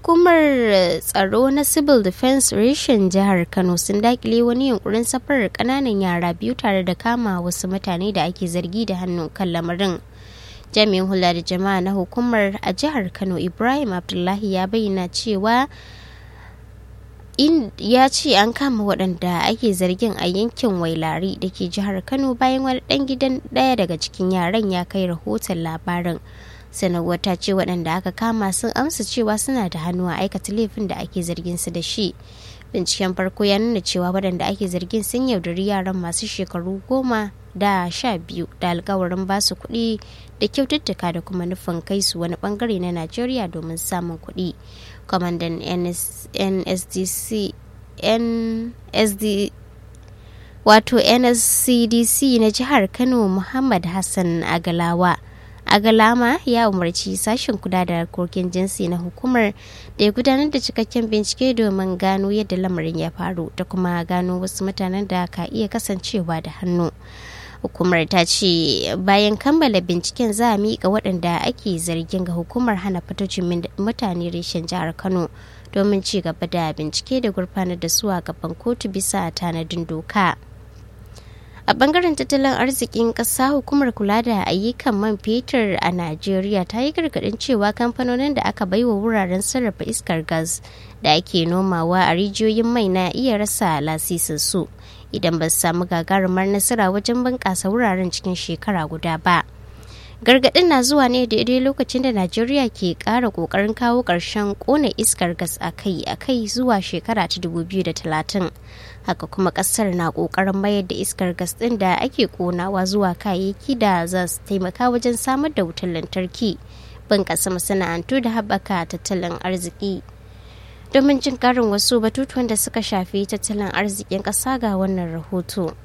hukumar tsaro na civil defense reshen jihar kano sun dakile wani yunkurin safarar kananan yara biyu tare da kama wasu mutane da ake zargi da hannu kan lamarin jami'in hula da jama'a na hukumar a jihar kano ibrahim abdullahi ya bayyana cewa in ya ce an kama waɗanda ake zargin a yankin wailari da ke jihar kano bayan wani ɗan gidan ɗaya daga cikin yaran ya kai rahoton labarin sanarwar ta ce waɗanda aka kama sun amsa cewa suna da hannu a aikata laifin da ake zargin su da shi binciken farko ya nuna cewa waɗanda ake zargin sun yaudari yaran masu shekaru goma da sha biyu da alkawarin basu kuɗi da kyaututtuka da kuma nufin kai su wani bangare na najeriya domin samun kuɗi kwamandan nsdc nsd wato nscdc na jihar kano muhammad hassan agalawa agalama ya umarci sashen kula da harkokin jinsi na hukumar da ya gudanar da cikakken bincike domin gano yadda lamarin ya faru da kuma gano wasu mutanen da ka iya kasancewa da hannu hukumar ta ce bayan kammala binciken za a miƙa waɗanda ake zargin ga hukumar hana fitocin mutane reshen jihar kano domin ci gaba da bincike da gurfanar da su a gaban kotu bisa tanadin doka a bangaren tattalin arzikin ƙasa hukumar kula da ayyukan man fetur a najeriya ta yi gargaɗin cewa kamfanonin da aka baiwa wuraren sarrafa iskar gas da ake nomawa a rijiyoyin mai na iya rasa lasisin su idan ba su samu gagarumar nasara wajen bunƙasa wuraren cikin shekara guda ba gargaɗin na zuwa ne daidai lokacin da najeriya ke ƙara ƙoƙarin kawo ƙarshen ƙona iskar gas a kai a kai zuwa shekara ta 2030 haka kuma ƙasar na ƙoƙarin mayar da iskar gas ɗin da ake ƙonawa zuwa kayayyaki da za su taimaka wajen samar da wutar lantarki bunƙasa masana'antu da haɓaka tattalin arziki domin jin karin wasu batutuwan da suka shafi tattalin arzikin ƙasa ga wannan rahoto.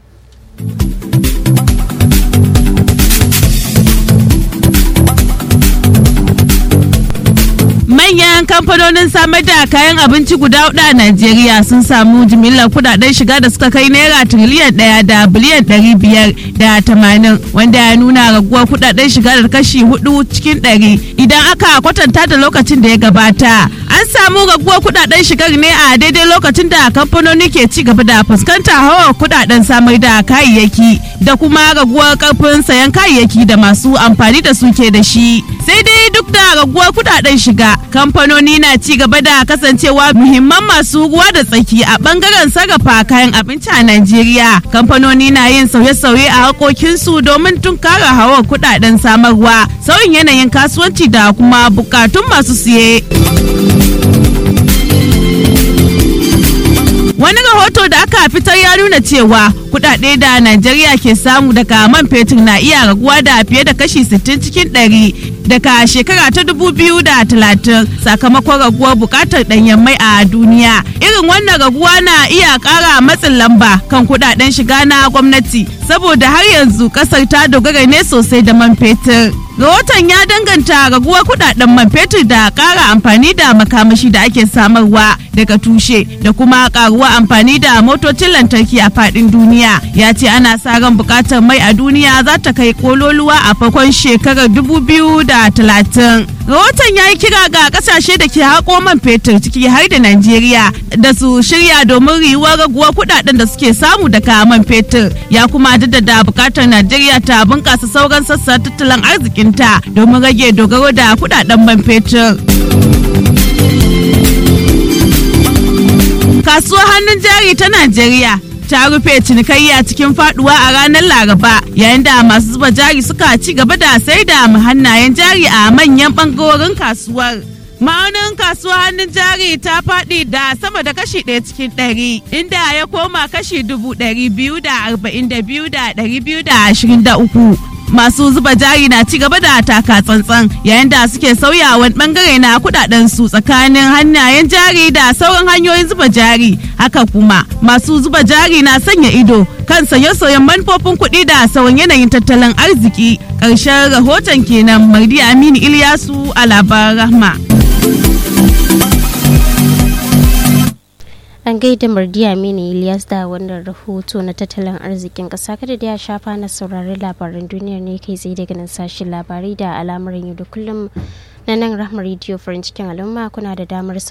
manyan kamfanonin samar da kayan abinci guda hudu a Najeriya sun samu jimillar kudaden shiga da suka kai naira tiriliyan daya da biliyan ɗari biyar da tamanin wanda ya nuna raguwar kudaden shiga da kashi hudu cikin ɗari idan aka kwatanta da lokacin da ya gabata. An samu raguwar kudaden shigar ne a daidai lokacin da kamfanoni ke ci gaba da fuskanta hawa kudaden samar da kayayyaki da kuma raguwar karfin sayan kayayyaki da masu amfani da su ke da shi. Sai dai duk da raguwar kudaden shiga kamfanoni na ci gaba da kasancewa muhimman masu ruwa da tsaki a bangaren sarrafa kayan abinci a Najeriya. Kamfanoni na yin sauye-sauye a haƙoƙinsu domin tunkara hawa kudaden samarwa, sauyin yanayin kasuwanci da kuma bukatun masu siye. Wani rahoto da aka fitar ya nuna cewa kudade da Najeriya ke samu daga man fetur na iya raguwa da fiye da kashi 60 cikin 100 daga shekara ta 2030 sakamakon raguwar bukatar danyen mai a duniya. Irin wannan raguwa na iya kara matsin lamba kan kudaden shiga na gwamnati saboda har yanzu kasar ta dogara ne sosai da man fetur. rahoton ya danganta raguwar kudaden man fetur da kara amfani da makamashi da ake samarwa daga tushe da kuma karuwa amfani da motocin lantarki a fadin duniya ya ce ana sa ran bukatar mai a duniya za ta kai kololuwa a farkon shekarar 2030 rahoton ya yi kira ga kasashe da ke haƙo man fetur ciki har da najeriya da su shirya domin riwuwar raguwar kudaden da suke samu daga man fetur ya kuma jaddada bukatar najeriya ta bunkasa sauran sassa tattalin arzikin ta domin rage dogaro da kudaden man fetur. Kasuwar hannun jari ta Najeriya ta rufe cinikayya cikin faduwa a ranar Laraba yayin da masu zuba jari suka ci gaba da sai da hannayen jari a manyan bangarorin kasuwar. ma'aunin kasuwa hannun jari ta faɗi da sama da kashi ɗaya cikin ɗari inda ya koma kashi dubu ɗari biyu da arba'in da biyu da ɗari biyu da ashirin da uku masu zuba jari na ci gaba da taka tsantsan yayin da suke sauya wani bangare na kudaden su tsakanin hannayen jari da sauran hanyoyin zuba jari haka kuma masu zuba jari na sanya ido kan sauye-sauyen manufofin kuɗi da sauran yanayin tattalin arziki ƙarshen rahoton kenan mardi aminu ilyasu a labaran rahma an gaida mardiya mini ilyas da wannan rahoto na tattalin arzikin ƙasa kada da ya shafa na saurari labaran duniyar ne kai tsaye daga nan sashen labarai da al'amuran yau da kullum na nan rahmar rediyo farin cikin al'umma kuna da damar